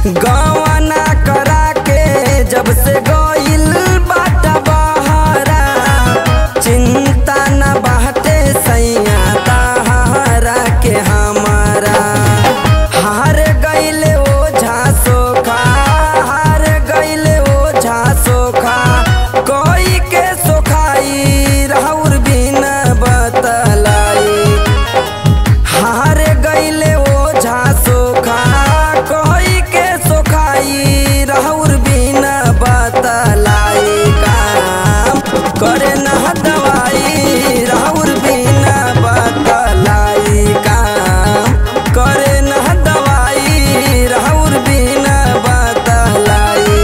गवना करा के जब से गइल बाटा बहरा चिंता न बाटे सैया ताहरा के हमारा हार गइले ओझा सोखा हार गइले ओझा सोखा कोई के सोखाई राउर बिन बतलाई हार गइले ओझा सोखा कोई के सोखाई राउर बिन बतलाई काम करे न दवाई राउर बिन बतलाई काम करे न दवाई राउर बिन बतलाई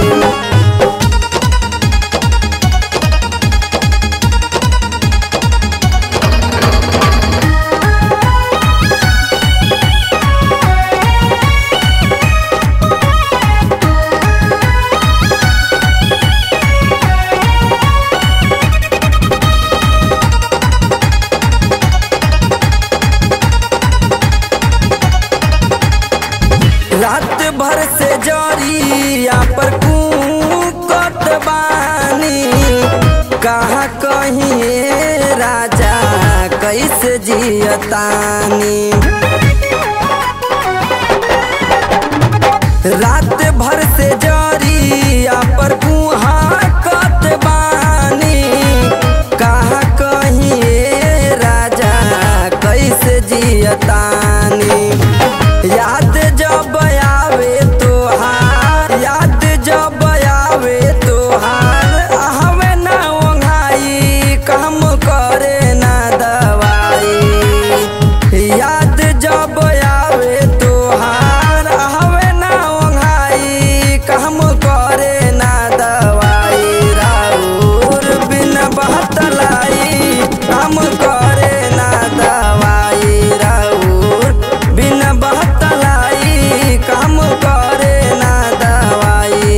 रात भर से जरिया पर कूकत बानी कहा कहीं राजा कैसे जियतानी रात भर से जरिया पर कत बानी कहा कहीं राजा कैसे जियतानी याद जब आवे तोहार याद जब आवे तोहार हमें ना ओंघाई काम करे ना दवाई याद जब आवे तोहार हमें ना ओंघाई काम करे ना दवाई राउर बिन बहतलाई काम करे ना दवाई राउर बिन बहतलाई काम करे ना दवाई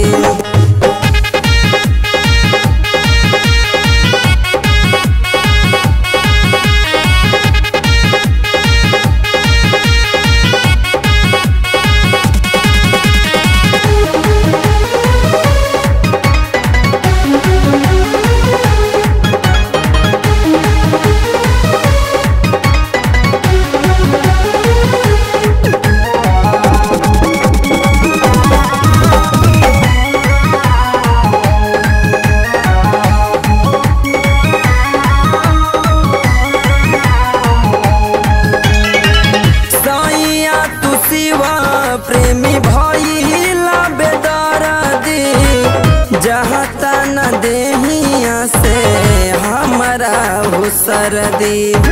सैया तू शिवा प्रेमी भइला बेदर्दी जहाँ तना देहिया से हमारा हो सरदी